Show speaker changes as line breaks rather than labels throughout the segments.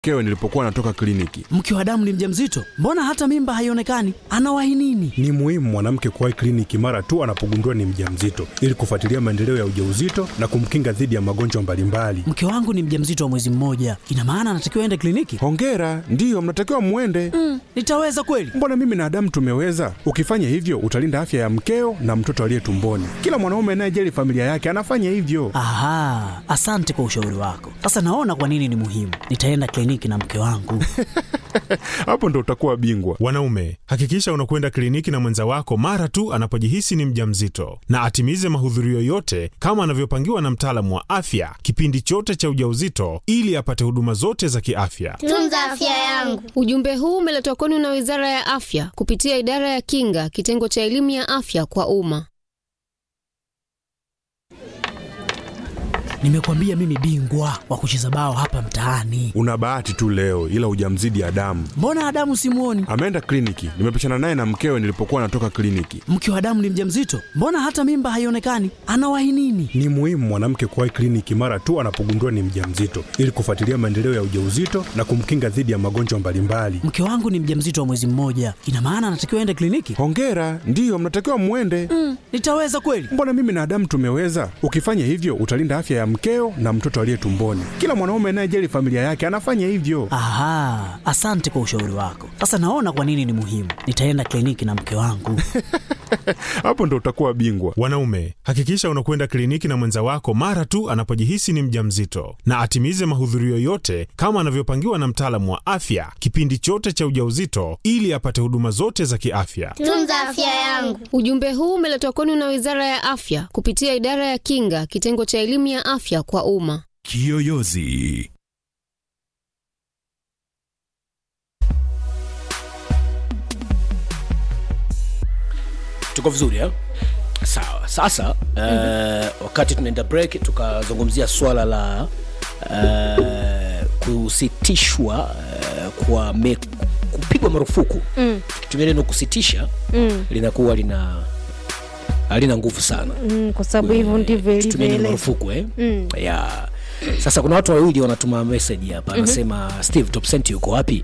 mkewe nilipokuwa natoka kliniki.
Mke wa damu ni mjamzito, mbona hata mimba haionekani? Anawahi nini?
Ni muhimu mwanamke kuwahi kliniki mara tu anapogundua ni mjamzito ili kufuatilia maendeleo ya ujauzito na kumkinga dhidi ya magonjwa mbalimbali.
Mke wangu ni mjamzito wa mwezi mmoja, ina maana anatakiwa aende kliniki?
Hongera, ndiyo mnatakiwa mwende.
Mm, nitaweza kweli?
Mbona mimi na Adamu tumeweza? Ukifanya hivyo utalinda afya ya mkeo na mtoto aliye tumboni. Kila mwanaume anayejali familia yake anafanya hivyo.
Aha, asante kwa ushauri wako. Sasa naona kwa nini ni muhimu. Nitaenda kliniki na mke wangu.
Hapo ndo utakuwa bingwa.
Wanaume, hakikisha unakwenda kliniki na mwenza wako mara tu anapojihisi ni mjamzito, na atimize mahudhurio yote kama anavyopangiwa na mtaalamu wa afya kipindi chote cha ujauzito, ili apate huduma zote za kiafya.
Tunza afya yangu.
Ujumbe huu umeletwa kwenu na Wizara ya Afya kupitia Idara ya Kinga, kitengo cha elimu ya afya kwa umma.
Nimekwambia mimi bingwa wa kucheza bao hapa mtaani.
Una bahati tu leo, ila hujamzidi Adamu.
Mbona Adamu simuoni?
Ameenda kliniki, nimepishana naye na mkewe nilipokuwa natoka kliniki.
Mke wa damu ni mjamzito, mbona hata mimba haionekani? Anawahi nini?
Ni muhimu mwanamke kuwahi kliniki mara tu anapogundua ni mjamzito ili kufuatilia maendeleo ya ujauzito na kumkinga dhidi ya magonjwa mbalimbali.
Mke wangu ni mjamzito wa mwezi mmoja, ina maana anatakiwa aende kliniki?
Hongera, ndiyo mnatakiwa mwende.
Mm, nitaweza kweli?
Mbona mimi na Adamu tumeweza? Ukifanya hivyo utalinda afya ya mkeo na mtoto aliye tumboni. Kila mwanaume anayejali familia yake anafanya hivyo.
Aha, asante kwa ushauri wako. Sasa naona kwa nini ni muhimu. Nitaenda kliniki na mke wangu.
Hapo ndo utakuwa bingwa.
Wanaume, hakikisha unakwenda kliniki na mwenza wako mara tu anapojihisi ni mjamzito, na atimize mahudhurio yote kama anavyopangiwa na mtaalamu wa afya kipindi chote cha ujauzito, ili apate huduma zote za kiafya.
Tunza afya yangu.
Ujumbe huu umeletwa kwenu na Wizara ya Afya kupitia Idara ya Kinga, kitengo cha elimu ya afya kwa umma.
Kiyoyozi.
tuko vizuri eh? sawa sasa uh, wakati tunaenda break tukazungumzia swala la uh, kusitishwa uh, kwa me, kupigwa marufuku
Mm.
tukitumia neno kusitisha
Mm.
linakuwa lina halina nguvu sana
Mm, kwa sababu hivyo ndivyo
tutumie neno
ilivyoeleza.
marufuku eh?
Mm.
ya sasa kuna watu wawili wanatuma message hapa
Mhm.
anasema steve topsent yuko wapi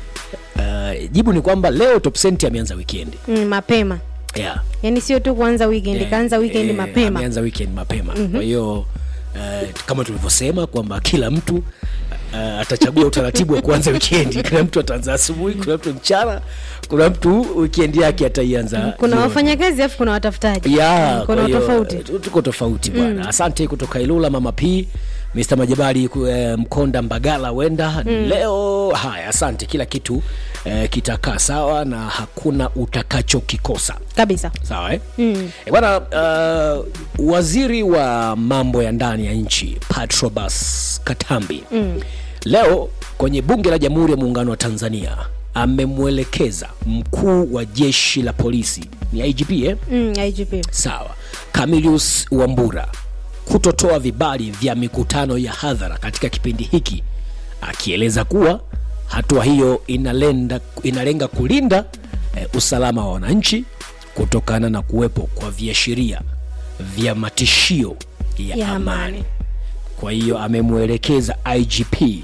uh, jibu ni kwamba leo topsent ameanza wikendi
Mm, mapema
yeah.
yaani sio tu kuanza weekend
Eh,
kaanza weekend
eh,
mapema
ameanza weekend mapema
Mhm.
kwa hiyo uh, kama tulivyosema kwamba kila mtu uh, atachagua utaratibu wa kuanza wikendi kuna mtu ataanza asubuhi kuna mtu mchana kuna mtu wikendi yake ataianza
kuna
jioni.
wafanyakazi alafu kuna watafutaji
ya
Mm,
kwa
kuna
hiyo,
tofauti
tu- tuko tofauti bwana
Mm.
asante kutoka ilula mama p Mr. Majabali ku- eh, Mkonda Mbagala wenda
Mm.
leo. Haya, asante, kila kitu eh, kitakaa sawa na hakuna utakachokikosa.
kabisa
Sawa eh?
mm.
E bwana, uh, waziri wa mambo ya ndani ya nchi Patrobas Katambi
Mm.
leo kwenye bunge la Jamhuri ya Muungano wa Tanzania amemwelekeza mkuu wa jeshi la polisi ni IGP eh?
Mm, IGP
Sawa, Camilius Wambura kutotoa vibali vya mikutano ya hadhara katika kipindi hiki, akieleza kuwa hatua hiyo inalenda, inalenga kulinda eh, usalama wa wananchi kutokana na kuwepo kwa viashiria vya matishio ya,
Ya
amani.
amani.
Kwa hiyo amemwelekeza IGP eh,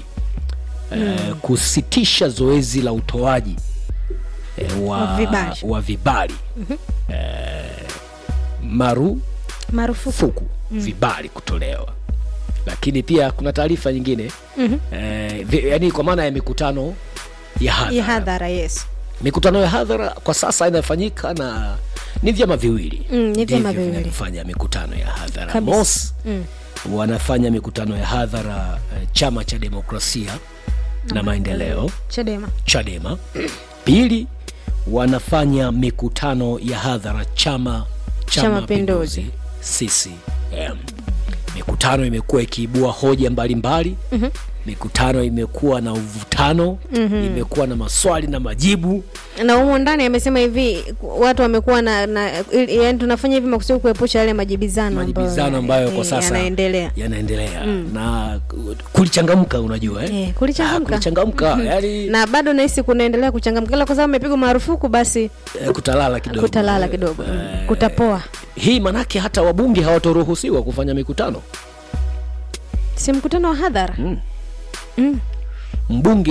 Mm.
kusitisha zoezi la utoaji eh, wa,
Wa vibali.
wa vibali
Mhm.
eh, maru
marufuku
fuku
Mm.
vibali kutolewa lakini pia kuna taarifa nyingine
Mhm.
eh, vi- yaani kwa maana ya mikutano ya hadhara
ya hadhara yes
mikutano ya hadhara kwa sasa inafanyika na ni vyama viwili
Mm, ni vyama
ndivyo
viwili.
vinavyofanya mikutano ya hadhara
Kabisa.
mos
Mm.
wanafanya mikutano ya hadhara eh, chama cha demokrasia na maendeleo
chadema
chadema pili wanafanya mikutano ya hadhara chama cha
Cha
mapinduzi
Mapinduzi.
ccm mikutano imekuwa ikiibua hoja mbalimbali
Mhm.
mikutano imekuwa na uvutano
Mhm.
imekuwa na maswali na majibu
na humo ndani amesema hivi watu wamekuwa na, na yani tunafanya hivi makusudi kuepusha yale majibizano
majibizano ambayo kwa
eh,
sasa
yanaendelea
yanaendelea
Mm.
na kulichangamka unajua eh?
Eh, kulichangamka.
Ah, kulichangamka
Mhm.
yani
na bado nahisi kunaendelea kuchangamka ila kwa sababu amepigwa marufuku basi
eh, kutalala kidogo
kutalala kidogo mm. kutapoa
hii manake hata wabunge hawatoruhusiwa kufanya mikutano
si mkutano wa hadhara
mm.
Mm.
mbunge